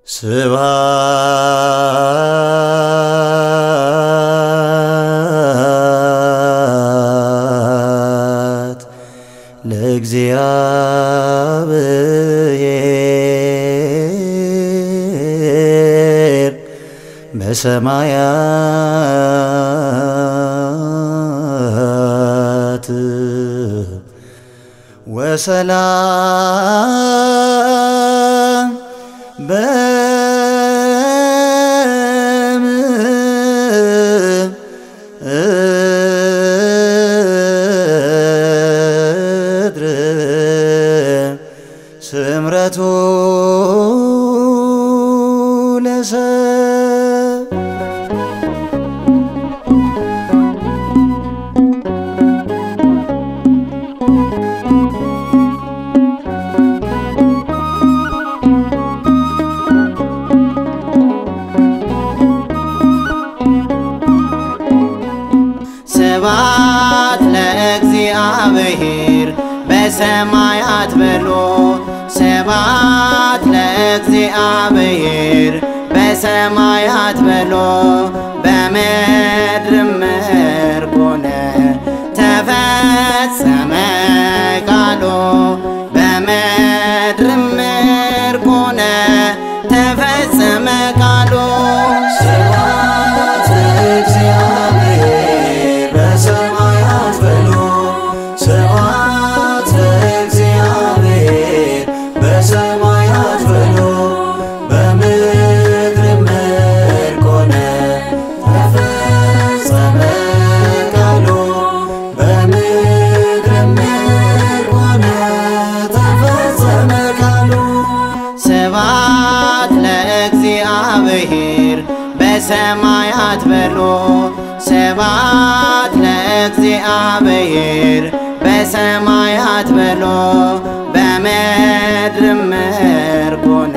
ስብሐት ለእግዚአብሔር በሰማያት ወሰላም በምድር ስምረቱ ለሰብ ስብሐት ለእግዚአብሔር በሰማያት በሎ ስብሐት ለእግዚአብሔር በሰማያት በሎ በምድርም ምርኮነ ተፈጸመ ቃሎ በምድርም ምርኮነ ተፈጸመ ቃሎ ስብሐት ለእግዚአብሔር በሰማያት በሎ ስብሐት ለእግዚአብሔር በሰማያት በሎ በምድርም ምርኮነ ተፈጸመ ቃሉ በምድርም ምርኮነ ተፈጸመ ቃሉ ስብሐት ለእግዚአብሔር በሰማያት በሎ ስብሐት ለእግዚአብሔር በሰማያት በሎ በምድርም ምርኮነ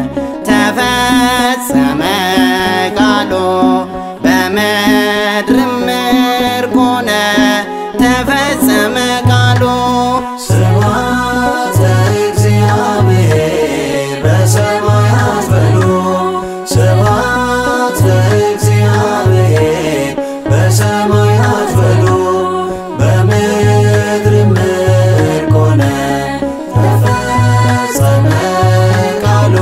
ተፈጸመ ቃሎ በምድርም ምርኮነ ተፈጸመ ቃሎ ስብሐት ለእግዚአብሔር በሰማያት በሎ ስብሐት ለእግዚአብሔር በሰማያት በሎ በምድርም ምርኮነ ተፈጸመ ቃሉ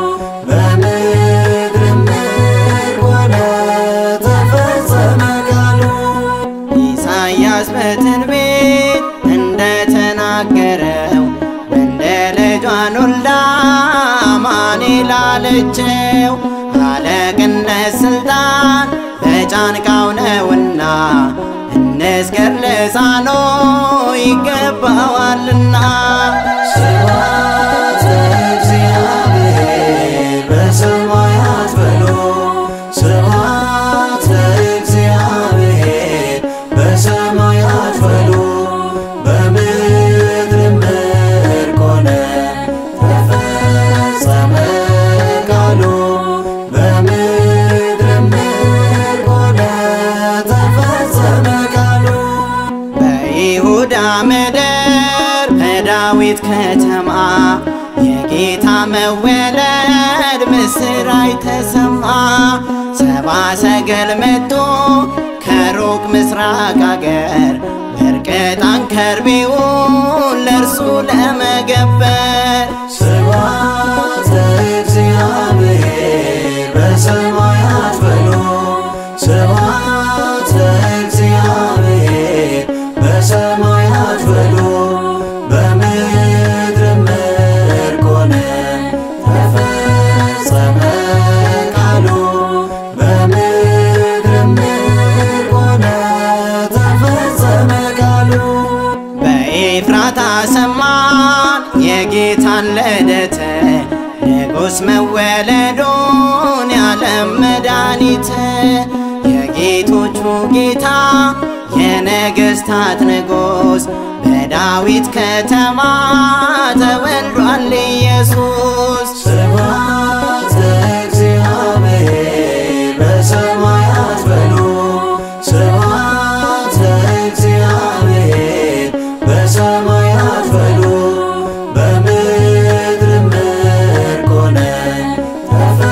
በምድርም ምርኮነ ተፈጸመ ቃሉ ኢሳያስ በትንቢት እንደተናገረው እንደ ልጇን ወልዳ አማኑኤል አለችው። አለቅነት ስልጣን በጫንቃው ነውና እንስገር ልሳኖ ይገባዋልና ስብሐት ለእግዚአብሔር በሰማያት በሎ ስብሐት ለእግዚአብሔር በሰማያት በሎ በምድርም ምርኮነ ተፈጸመ ቃሉ በምድርም ምርኮነ ተፈጸመ ቃሉ በይሁዳ ምድር በዳዊት ከተማ የጌታ መወለድ ምስራች ተሰማ። ሰባ ሰገል መጥቶ ከሩቅ ምስራቅ አገር ወርቅ ዕጣን ከርቤውን ለእርሱ ለመገበር ስብሐት ለእግዚአብሔር በሰማያት በሎ ስብሐት ለእግዚአብሔር በሰማያት በሎ በምድርም ምርኮነ ተፈጸመ ቃሉ በምድርም ምርኮነ ተፈጸመ ቃሉ በኤፍራታ ሰማን የጌታን ልደት ንጉሥ መወለዱን ያለም መድኃኒት የጌቶቹ ጌታ የነገሥታት ንጉሥ በዳዊት ከተማ ተወልዷል ኢየሱስ። ስብሐት ለእግዚአብሔር በሰማያት በሎ ስብሐት ለእግዚአብሔር በሰማያት በሎ በምድርም ምርኮነ ተፈ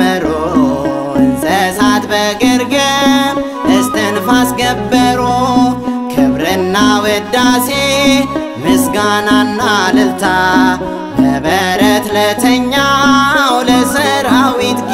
ዘመሩ እንስሳት በግርግም እስትንፋስ ገበሩ ክብርና ውዳሴ ምስጋናና ልልታ በበረት ለተኛው ለሰራዊት